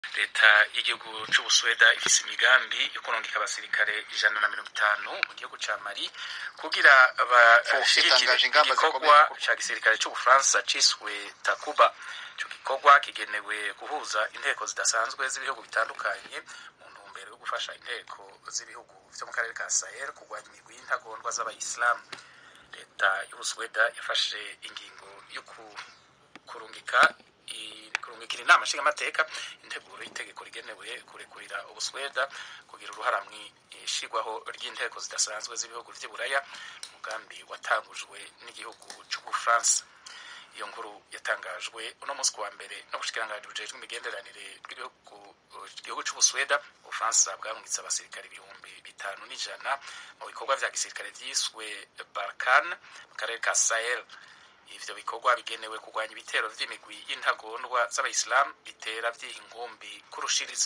leta y'igihugu c'ubusuweda ifise imigambi yo kurungika abasirikare ijana na mirongo itanu mu gihugu ca mali kugira bashigikire yatangaje ingamba igikorwa zikomeye ca gisirikare c'ubufaransa ciswe takuba ico gikorwa kigenewe guhuza inteko zidasanzwe z'ibihugu bitandukanye mu ntumbero yo gufasha inteko z'ibihugu vyo mu karere ka sahel kurwanya imigwi y'intagondwa z'abayisilamu leta y'ubusuweda yafashe ingingo yo ku- kurungika i- kurungikira inama nshingamateka integuro y'itegeko rigenewe kurekurira ubusweda kugira uruhara mu ishigwaho ry'inteko zidasanzwe z'ibihugu vy'i buraya umugambi watangujwe n'igihugu c'ubufaransa iyo nkuru yatangajwe uno munsi kuwa mbere n'ubushikiranganji bujejwe imigenderanire bw'igihugu igihugu c'ubusuweda ubufaransa bwarungitse abasirikare ibihumbi bitanu n'ijana mu bikorwa vya gisirikare vyiswe barkan mu karere ka sahel ivyo bikorwa bigenewe kurwanya ibitero vy'imigwi y'intagondwa z'abayisilamu bitera vyiha inkumbi kurushiriza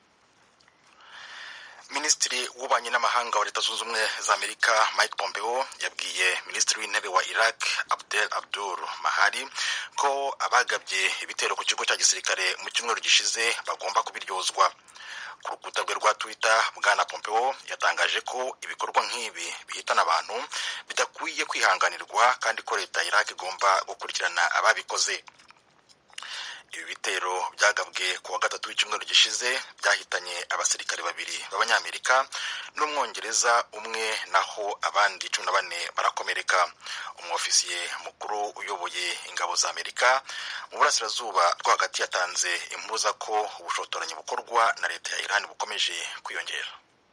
minisitiri w'ububanyi n'amahanga wa leta zunze ubumwe za amerika mike pompeo yabwiye minisitiri w'intebe wa iraq abdel abdur mahari ko abagabye ibitero ku kigo cya gisirikare mu cyumweru gishize bagomba kubiryozwa ku rukuta rwe rwa twitter bwana pompeo yatangaje ko ibikorwa nk'ibi bihitana abantu bidakwiye kwihanganirwa kandi ko leta ya iraq igomba gukurikirana ababikoze ibi bitero byagabwe ku wa gatatu w'icyumweru gishize byahitanye abasirikare babiri b'abanyamerika n'umwongereza umwe naho abandi cumi na bane barakomereka umwofisiye mukuru uyoboye ingabo za amerika mu burasirazuba rwo hagati yatanze impuruza ko ubushotoranyi bukorwa na leta ya iran bukomeje kwiyongera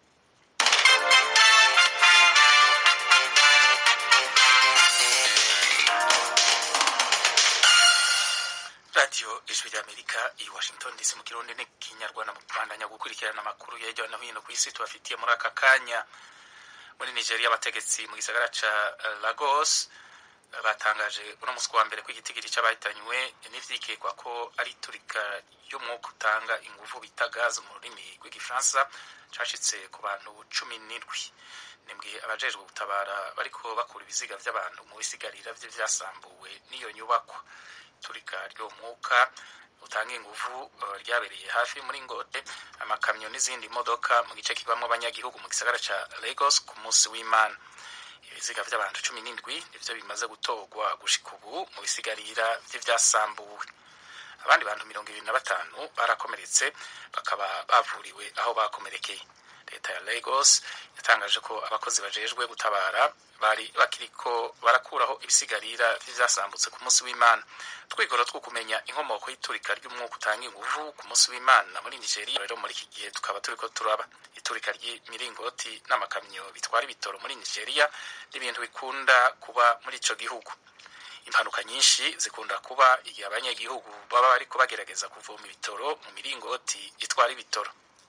radiyo ijwi ry'amerika i washington dc mu kirundi n'ikinyarwanda mu kubandanya gukurikirana amakuru ya hirya no hino ku isi tubafitiye muri aka kanya muri nigeria abategetsi mu gisagara ca eh, lagos eh, batangaje uno munsi kuwa mbere ko igitigiri c'abahitanywe n'ivyikekwa ko ari iturika ry'umwuka utanga inguvu bita gaz mu rurimi rw'igifaransa cashitse ku bantu cumi n'indwi nimbwe abajejwe gutabara bariko bakura ibiziga vy'abantu mu bisigarira vye vyasambuwe n'iyo nyubakwa iturika ry'uwo mwuka utanga inguvu eh, ryabereye hafi muri ngote amakamyo n'izindi modoka mu gice kibamwo abanyagihugu mu gisagara ca lagos ku munsi w'imana ibiziga vy'abantu cumi n'indwi nivyo bimaze gutorwa gushika ubu mu bisigarira vy'ivyasambuwe abandi bantu mirongo ibiri na batanu barakomeretse bakaba bavuriwe aho bakomerekeye leta ya lagos yatangaje ko abakozi bajejwe gutabara bari bakiriko barakuraho ibisigarira vy'ivyasamutse ku munsi w'imana twigoro two kumenya inkomoko y'iturika ry'umwuka utanga inguvu ku munsi w'imana muri nigeria rero muri iki gihe tukaba turiko turaba iturika ry'imiringoti n'amakamyo bitwara ibitoro muri nigeria n'ibintu bikunda kuba muri ico gihugu impanuka nyinshi zikunda kuba igihe abanyagihugu baba bariko bagerageza kuvoma ibitoro mu miringoti itwara ibitoro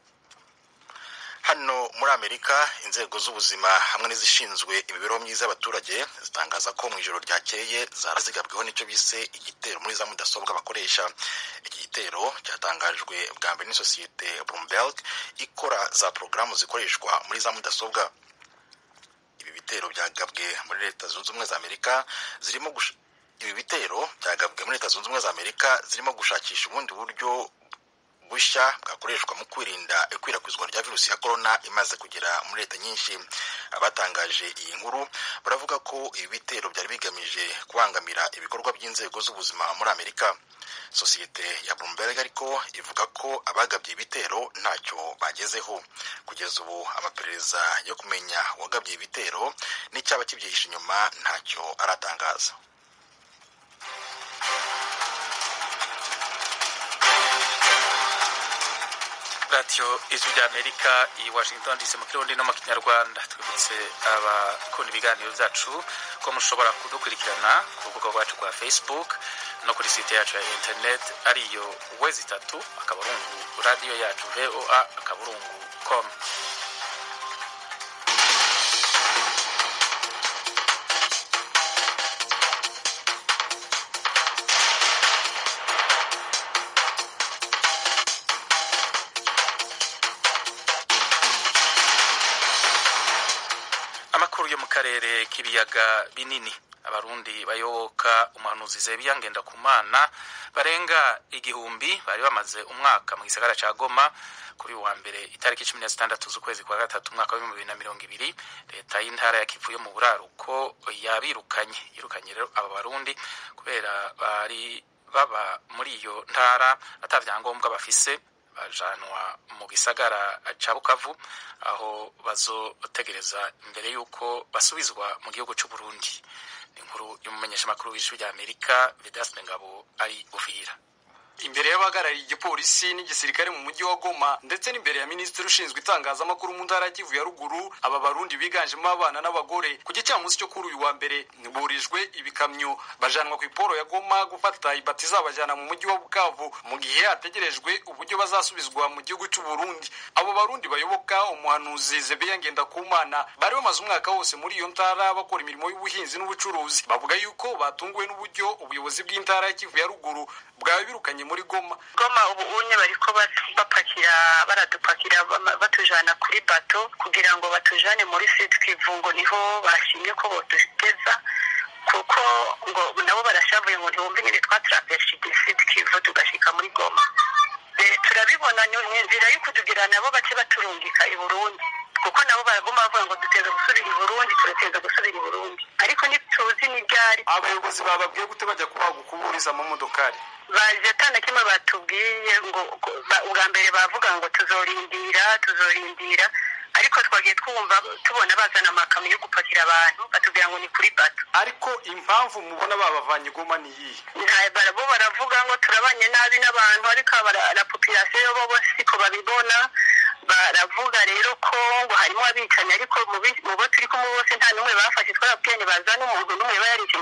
hano muri amerika inzego z'ubuzima hamwe n'izishinzwe imibereho myiza y'abaturage zitangaza ko mu ijoro ryakeye zarazigabweho n'icyo bise igitero muri za mudasobwa bakoresha iki gitero cyatangajwe bwa mbere n'isosiyete bloomberg ikora za porogaramu zikoreshwa muri za mudasobwa ibi bitero byagabwe muri leta zunze ubumwe za amerika zirimo gush- ibi bitero byagabwe muri leta zunze ubumwe za amerika zirimo gushakisha ubundi buryo bushya bwakoreshwa mu kwirinda ikwirakwizwa rya virusi ya korona imaze kugera muri leta nyinshi abatangaje iyi nkuru baravuga ko ibi bitero byari bigamije kubangamira ibikorwa by'inzego z'ubuzima muri amerika sosiyete ya bloomberg ariko ivuga ko abagabye ibitero ntacyo bagezeho kugeza ubu amaperereza yo kumenya uwagabye ibitero n'icyaba kibyihishe inyuma ntacyo aratangaza radiyo ijwi ry'amerika i washington dc mu kirundi no mu kinyarwanda twibutse abakunda ibiganiro byacu ko mushobora kudukurikirana ku rubuga rwacu rwa facebook no kuri site yacu ya internet ariyo wezi itatu akaburungu radiyo yacu voa akaburungu com amakuru yo mu karere k'ibiyaga binini abarundi bayoboka umuhanuzi zebiya ngendakumana barenga igihumbi bari bamaze umwaka mu gisagara ca goma kuri wa mbere itariki cumi na zitandatu z'ukwezi kwa gatatu umwaka w'ibihumbi bibiri na mirongo ibiri leta y'intara ya kivu yo mu buraruko yabirukanye yirukanye rero aba barundi kubera bari baba muri iyo ntara ata vyangombwa bafise bajanwa mu gisagara ca bukavu aho bazotegereza imbere y'uko basubizwa mu gihugu c'u burundi ni inkuru y'umumenyeshamakuru w'ijwi rya amerika vedaste ngabo ari uvira imbere y'abahagarariye igipolisi n'igisirikare mu mujyi wa goma ndetse n'imbere ya minisitiri ushinzwe itangazamakuru mu ntara ya kivu ya ruguru aba barundi biganjemo abana n'abagore ku gicamunsi cyo kuri uyu wa mbere burijwe ibikamyo bajanwa ku iporo ya goma gufata ibati izabajyana mu mujyi wa bukavu mu gihe hategerejwe uburyo bazasubizwa mu gihugu cy'u burundi abo barundi bayoboka umuhanuzi zebeya ngendakumana bari bamaze umwaka wose muri iyo ntara bakora imirimo y'ubuhinzi n'ubucuruzi bavuga yuko batunguwe n'uburyo ubuyobozi bw'intara ya kivu ya ruguru bwawe birukanye muri goma goma ubu unye bariko bapakira baradupakira batujana kuri bato kugira ngo batujane muri sud kivu ngo niho bashimye ko boduteza kuko ngo nabo barashavuye ngo ntibumve nyine twatraveshije sud kivu tugashika muri goma turabibona ni inzira yo kutugira nabo bace baturungika i burundi kuko nabo baraguma bavuga ngo duteza gusubira i burundi turateza gusubira i burundi ariko ntituzi n'ibyari abayobozi bababwiye gute bajya kubaha gukuburiza amamodokari baje atana kimwe batubwiye ngo ubwa mbere bavuga ngo tuzorindira tuzorindira ariko twagiye twumva tubona bazana amakamyo yo gupakira abantu batubwira ngo ni kuri bato ariko impamvu mubona babavanye goma ni iyihe bo baravuga ngo turabanye nabi n'abantu ariko la population bo bo siko babibona baravuga rero ko ngo harimo abicanyi ariko mu bo turi kumwe bose nta n'umwe bafashe twarabwiye ntibazana umuntu n'umwe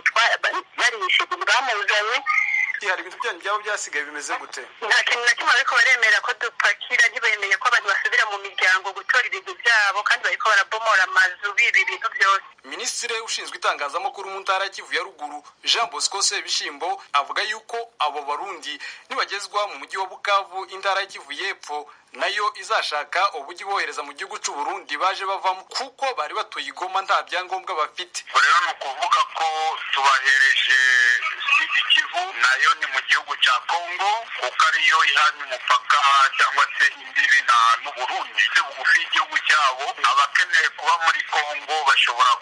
barishe bwamuzanye hari ibintu byanyu byaba byasigaye bimeze gute nta kintu na kimwe bariko baremera ko dupakira ntibemeye ko abantu basubira mu miryango gutora ibintu byabo kandi bariko barabomora amazu biba ibintu byose minisitiri ushinzwe itangazamakuru mu ntara ya kivu ya ruguru jean bosco sebishimbo avuga yuko abo barundi nibagezwa mu mujyi wa bukavu intara ya kivu y'epfo nayo izashaka uburyo ibohereza mu gihugu cy'u Burundi baje bavamo kuko bari batuye igoma nta byangombwa bafite rero ni ukuvuga ko tubahereje sidi kivu nayo ni mu gihugu cya kongo kuko ariyo ihanye umupaka cyangwa se imbibi na n'uburundi bugufi y'igihugu cyabo abakeneye kuba muri kongo bashobora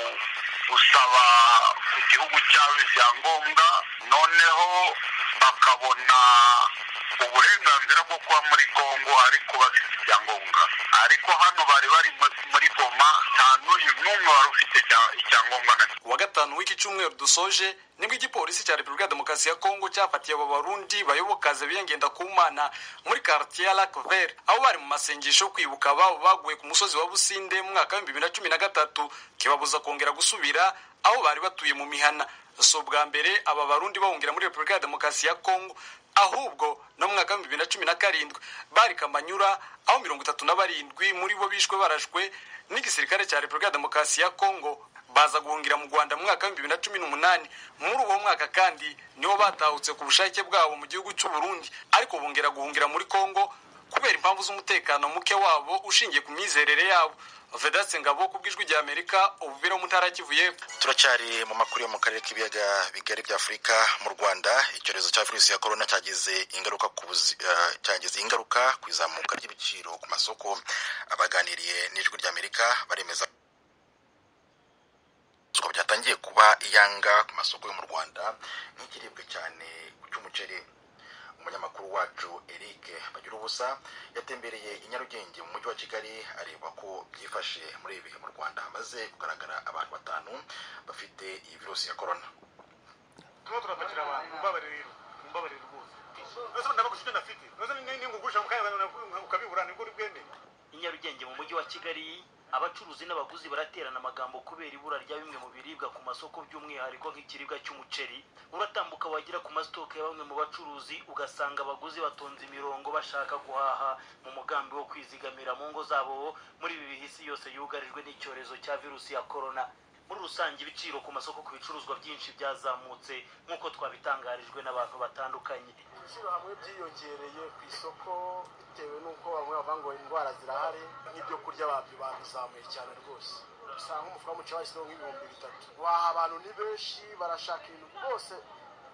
gusaba ku gihugu cyabo ibyangombwa noneho bakabona uburenganzira bwo kuba muri kongo ariko bafite ibyangombwa ariko hano bari bari muri goma nta n'uyu n'umwe wari ufite icyangombwa na wa gatanu w'iki cyumweru dusoje nibwo igipolisi cya repubulika ya demokarasi ya kongo cyafatiye abo barundi bayobokaze biyengenda ku mana muri quartier ya lac vert aho bari mu masengesho yo kwibuka ababo baguye ku musozi wa businde mu mwaka w'ibihumbi bibiri na cumi na gatatu kibabuza kongera gusubira aho bari batuye mu mihana si ubwa mbere aba barundi bahungira muri repubulika ya demokarasi ya kongo ahubwo no mu mwaka w'ibihumbi bibiri na cumi na karindwi bari kamanyura aho mirongo itatu na barindwi muri bo bishwe barashwe n'igisirikare cya repubulika ya demokarasi ya kongo baza guhungira mu rwanda mu mwaka w'ibihumbi bibiri na cumi n'umunani muri uwo mwaka kandi nibo batahutse ku bushake bwabo mu gihugu cy'u Burundi ariko bongera guhungira muri kongo kubera impamvu z'umutekano muke wabo ushingiye ku myizerere yabo vedatse ngabo ku bw'ijwi rya amerika ubuvira mu ntara kivu y'epfo turacyari mu makuru yo mu karere k'ibiyaga bigari bya afurika mu rwanda icyorezo cya virusi ya korona cyagize ingaruka ku uh, cyagize ingaruka ku izamuka ry'ibiciro ku masoko abaganiriye n'ijwi rya amerika baremeza ko byatangiye kuba iyanga ku masoko yo mu rwanda nk'ikiribwa cyane cy'umuceri umunyamakuru wacu eric bagira ubusa yatembereye i nyarugenge mu mujyi wa kigali areba ko byifashe muri ibi bihe mu rwanda hamaze kugaragara abantu batanu bafite iyi virusi ya korona turimo turapakira abantu mumbabarire rero mumbabarire rwose ese ndabaguze ibyo ndafite ese ningugurisha mu kanya ukabibura nibwo uri bwemeye i nyarugenge mu mujyi wa kigali abacuruzi n'abaguzi baraterana amagambo kubera ibura rya bimwe mu biribwa ku masoko by'umwihariko nk'ikiribwa cy'umuceri uratambuka wagera ku masitoke ya bamwe mu bacuruzi ugasanga abaguzi batonze imirongo bashaka guhaha mu mugambi wo kwizigamira mu ngo zabo muri ibi bihe isi yose yugarijwe n'icyorezo cya virusi ya korona muri rusange ibiciro ku masoko ku bicuruzwa byinshi byazamutse nk'uko twabitangarijwe n'abantu batandukanye ibiciro hamwe byiyongereye ku isoko bitewe n'uko bamwe bavuga ngo indwara zirahari nk'ibyo kurya babyo babizamuye cyane rwose usanga nk'umufuka w'umuceri washyizeho nk'ibihumbi bitatu waha abantu ni benshi barashaka ibintu rwose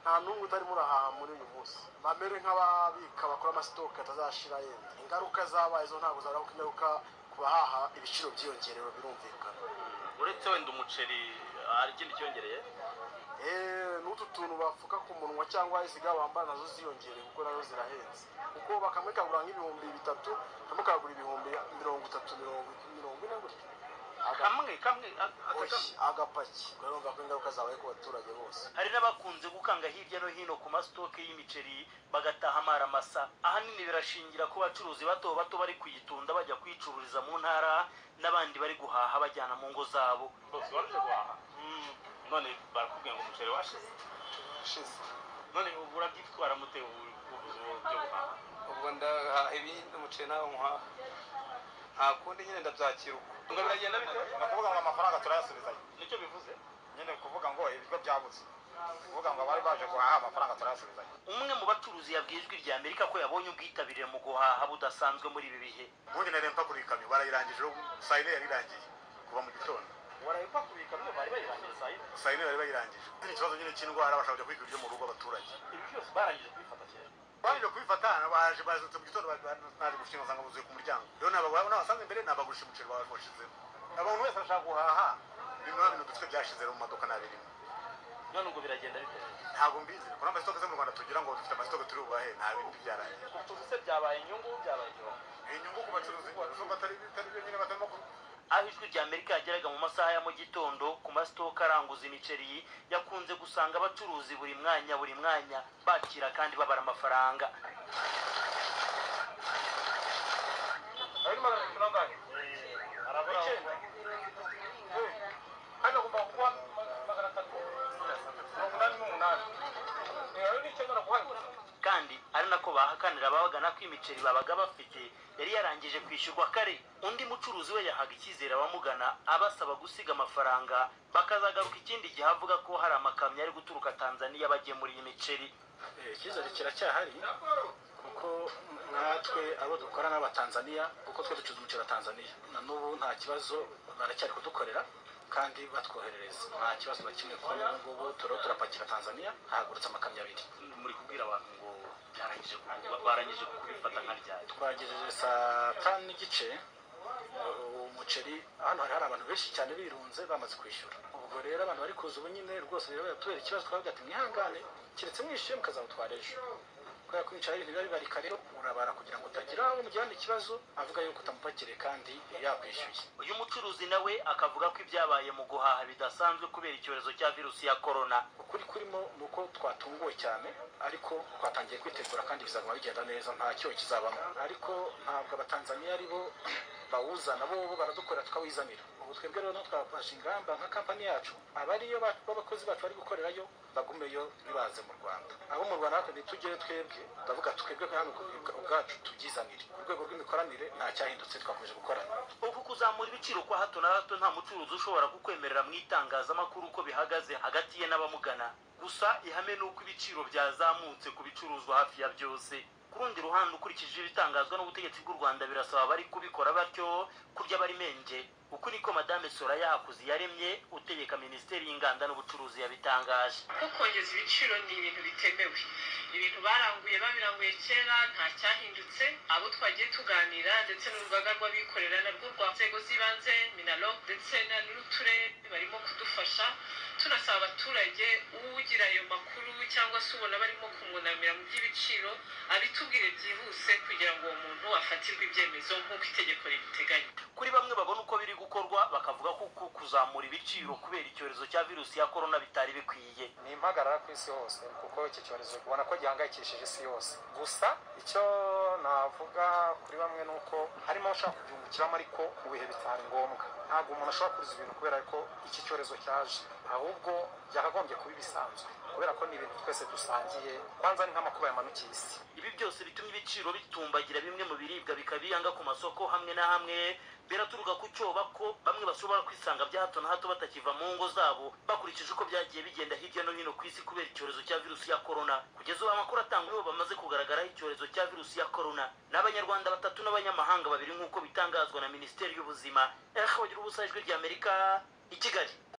nta n'umwe utarimo urahaha muri uyu munsi bamere nk'ababika bakora amasitoke atazashira yenda ingaruka zabaye zo ntabwo zabaho ingaruka ku bahaha ibiciro byiyongerewe birumvikana uretse wenda umuceri hari ikindi cyongereye Eh, n'utu tuntu bapfuka ku munwa cyangwa isiga bambara nazo ziyongereye kuko nazo zirahenze kuko bakamwe kagura nk'ibihumbi bitatu kamwe kagura ibihumbi mirongo itatu mirongo mirongo ine gutyo Aga- kamwe kamwe a- aka Oya, kamwe agapaki urumva ko ingaruka zabaye ku baturage bose hari n'abakunze gukanga hirya no hino ku masitoke y'imiceri bagataha amaramasa ahanini birashingira ku bacuruzi bato bato bari kuyitunda bajya kuyicururiza mu ntara n'abandi bari guhaha bajyana mu ngo zabo bose baje guhaha none barakubwira ngo umuceri washize ushize none ubu urabyitwara mute ubu ubuze ubu byo guhaha ubwo ndahaha ibindi umuceri nawe nkuhaha nta kundi nyine ndabyakira uko ngo biragenda bite ni ukuvuga ngo amafaranga turayasubizayo nicyo bivuze nyine kuvuga ngo ibiryo byabuze kuvuga ngo abari baje guhaha amafaranga turayasubizayo umwe mu bacuruzi yabwiye ijwi rya amerika ko yabonye ubwitabire mu guhaha budasanzwe muri ibi bihe ubundi nari mpakura ikamyo barayirangije saa yine yari irangiye kuva mu gitondo warabipakuriye ikamyo bari bayirangije saa yine saa yine bari bayirangije ni ikibazo nyine cy'indwara bashaka kujya kwiga ibyo mu rugo abaturage ibi byose barangije kubifata kera baje kubifata baje bazutse mu gitondo baje gushinga usanga buzuye ku muryango rero nabagura n'abasanzwe imbere nabagurisha umuceri bawe washizemo abantu wese arashaka guhaha bimwe na bintu dufite byashize mu maduka ntabirimo none ubwo biragenda bite ntabwo mbizi kuko amasitoke zo mu rwanda tugira ngo dufite amasitoke turi bubahe nta bindi byarangiye ubucuruzi se byabaye inyungu byabaye igihombo inyungu ku bacuruzi bacuruzi batari bitari byo nyine batarimo ku aho ijwi rya amerika yageraga mu masaha ya mu gitondo ku masitoke aranguza imiceri yakunze gusanga abacuruzi buri mwanya buri mwanya bakira kandi babara amafaranga ari magana atatu n'angahe arabura hano agomba kuba magana atatu mirongo inani n'umunani ayo ni icyo naraguhaye kandi ari nako bahakanira ababagana ko imiceri babaga bafite yari yarangije kwishyurwa kare undi mucuruzi we yahaga icyizere abamugana abasaba gusiga amafaranga bakazagaruka ikindi gihe avuga ko hari amakamyo ari guturuka tanzaniya bagemuriye imiceri icyizere kiracyahari kuko natwe abo dukora n'abatanzaniya kuko twe ducuruza umuceri wa tanzaniya na n'ubu nta kibazo baracyari kudukorera kandi batwoherereza nta kibazo na kimwe kuko ubu ngubu turiho turapakira tanzaniya hahagurutse amakamyo abiri muri kubwira abantu ngo byarangije barangije kubifata nka ryari twagejeje saa tanu n'igice uh, umuceri hano hari hari abantu benshi cyane birunze bamaze kwishyura ubwo rero abantu bari kuza ubu nyine rwose rero biratubera ikibazo twavuga ati mwihangane keretse mwishyuye mukazawutwara ejo kubera ko imiceri ibintu biba bibarika rero urabara kugira ngo utagira aho umugirana ikibazo avuga yuko utamupakiriye kandi yakwishyuye uyu mucuruzi nawe akavuga ko ibyabaye mu guhaha bidasanzwe kubera icyorezo cya virusi ya korona ukuri kurimo ni uko twatunguwe cyane ariko twatangiye kwitegura kandi bizaguma bigenda neza nta cyoho kizabamo ariko ntabwo abatanzaniya ari bo bawuzana bo bo baradukorera tukawizanira ubu twebwe rero twafashe ingamba nka kampani yacu abariyo b'abakozi bacu bari gukorerayo bagumeyo ntibaze mu rwanda abo mu rwanda natwe ntitugere twebwe ndavuga twebwe hano ubwacu tubyizanire ku rwego rw'imikoranire nta cyahindutse twakomeje gukorana uku kuzamura ibiciro kwa hato na hato nta mucuruzi ushobora kukwemerera mu itangazamakuru uko bihagaze hagati ye n'abamugana gusa ihame ni uko ibiciro byazamutse ku bicuruzwa hafi ya byose ku rundi ruhande ukurikije ibitangazwa n'ubutegetsi bw'u rwanda birasaba abari kubikora batyo kurya bari menge uku niko madame soraya hakuzi yaremye utegeka minisiteri y'inganda n'ubucuruzi yabitangaje ko kongeza ibiciro ni ibintu bitemewe ibintu baranguye babiranguye kera nta cyahindutse abo twagiye tuganira ndetse n'urugaga rw'abikorera narwo rwa nzego z'ibanze minalo ndetse n'uturere barimo kudufasha tunasaba abaturage ugira ayo makuru cyangwa se ubona barimo kumwunamira mu by'ibiciro abitubwire byihuse kugira ngo uwo muntu afatirwe ibyemezo nk'uko itegeko ribiteganya kuri bamwe babona uko biri gukorwa bakavuga ko uku kuzamura ibiciro kubera icyorezo cya virusi ya korona bitari bikwiye ni impagarara ku isi hose kuko iki cyorezo ubona ko gihangayikishije isi yose gusa icyo navuga kuri bamwe ni uko harimo abashaka kubyungukiramo ariko mu bihe bitari ngombwa ntabwo umuntu ashobora kuriza ibintu kubera ko iki cyorezo cyaje ahubwo byakagombye kuba ibisanzwe kubera ko ni ibintu twese dusangiye kwanza ni nk'amakuba yamanukiye isi ibi byose bitumye ibiciro bitumbagira bimwe mu biribwa bikabiyanga ku masoko hamwe na hamwe biraturuka ku cyoba ko bamwe bashobora kwisanga bya hato na hato batakiva mu ngo zabo bakurikije uko byagiye bigenda hirya no hino ku isi kubera icyorezo cya virusi ya korona kugeza ubu amakuru atangwa nibo bamaze kugaragaraho icyorezo cya virusi ya korona ni abanyarwanda batatu n'abanyamahanga babiri nk'uko bitangazwa na minisiteri y'ubuzima ehe bagira ubusa ijwi ry'amerika i kigali